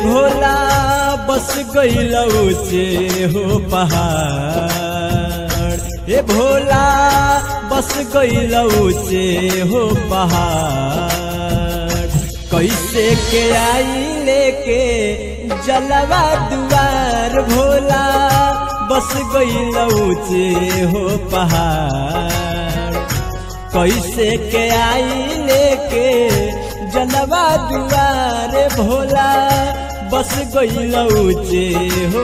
भोला बस गईल ऊंचे हो पहाड़ ए भोला बस गईल ऊंचे हो पहाड़ कैसे के आई लेके जलवा दुआर भोला बस गईल ऊंचे हो पहाड़ कैसे के आई लेके जलवा दुआर भोला बस गईल ऊंचे हो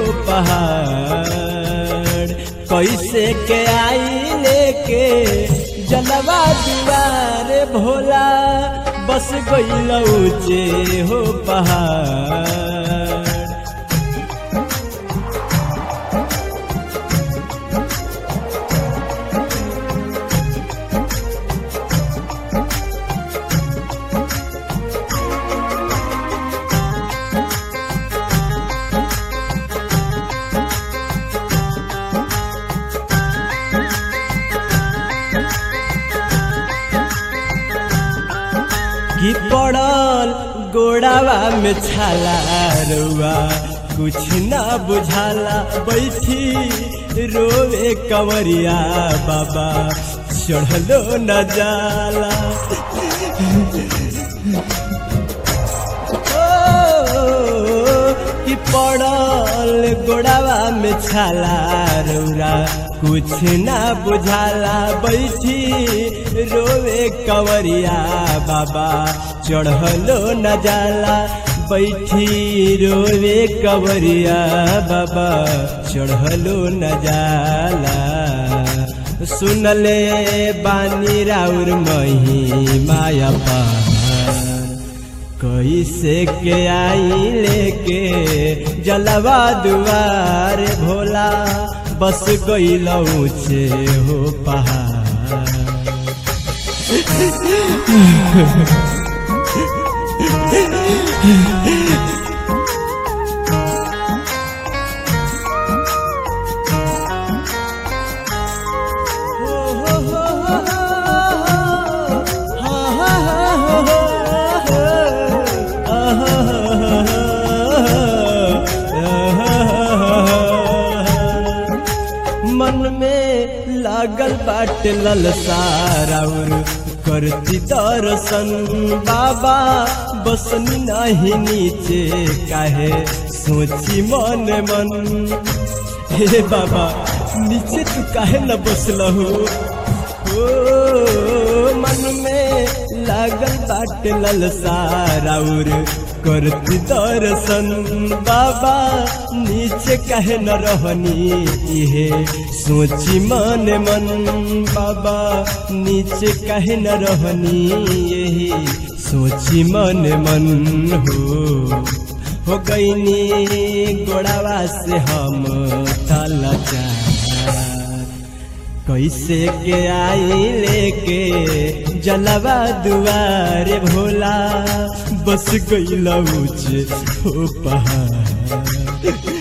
पहाड़ कैसे के आई लेके जलवा दुआर भोला बस गईल ऊंचे हो पहाड़ की पड़ल गोड़ावा में छाला रुआ कुछ ना बुझाला बैठी रोवे कंवरिया बाबा चढ़लो न जाला ओ, कि पड़ल गोड़ावा में छाला रौरा कुछ ना बुझाला बैठी रोवे कंवरिया बाबा चढ़लो न जाला बैठी रोवे कंवरिया बाबा चढ़लो न जाला सुनले बानी राउर मही माया पार कैसे के आई लेके जलवा दुआर भोला बस गईल ऊंचे हो पहाड़ मन में लागल बाटे ललसारा करती दर्शन बाबा बसनी नहीं नीचे काहे सोची मन मन हे बाबा नीचे तू काहे न बसलहू ओ मन में लागल बाटे ललसारा करती दर्शन बाबा नीचे कहे न रहनी इहे सोची मन मन बाबा नीचे कहे न रहनी यही सोची मन मन हो हो गईनी गोड़ावा से हम तलचार कैसे के आई लेके जलवा दुआरे भोला बस गईल ऊंचे हो पहाड़